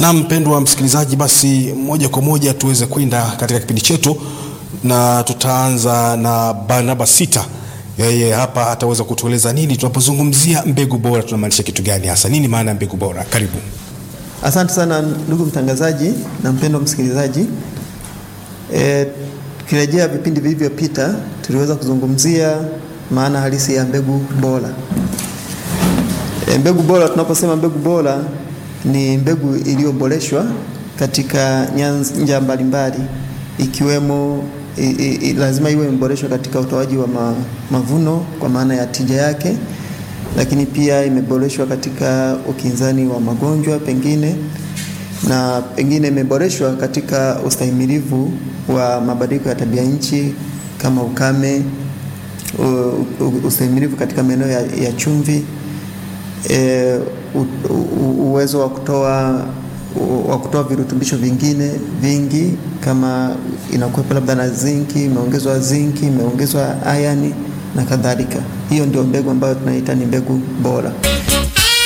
Na mpendwa msikilizaji, basi moja kwa moja tuweze kwenda katika kipindi chetu, na tutaanza na Barnaba Sita. Yeye hapa ataweza kutueleza nini tunapozungumzia mbegu bora, tunamaanisha kitu gani hasa, nini maana ya mbegu bora? Karibu. Asante sana ndugu mtangazaji na mpendwa msikilizaji. E, tukirejea vipindi vilivyopita tuliweza kuzungumzia maana halisi ya mbegu bora. E, mbegu bora, tunaposema mbegu bora ni mbegu iliyoboreshwa katika nyanja mbalimbali ikiwemo i, i, lazima iwe imeboreshwa katika utoaji wa ma, mavuno kwa maana ya tija yake, lakini pia imeboreshwa katika ukinzani wa magonjwa pengine na pengine imeboreshwa katika ustahimilivu wa mabadiliko ya tabia nchi kama ukame, ustahimilivu katika maeneo ya, ya chumvi e, u, u, uwezo wa kutoa wa kutoa virutubisho vingine vingi kama inakuwepo labda na zinki, imeongezwa zinki, imeongezwa ayani na kadhalika. Hiyo ndio mbegu ambayo tunaita ni mbegu bora.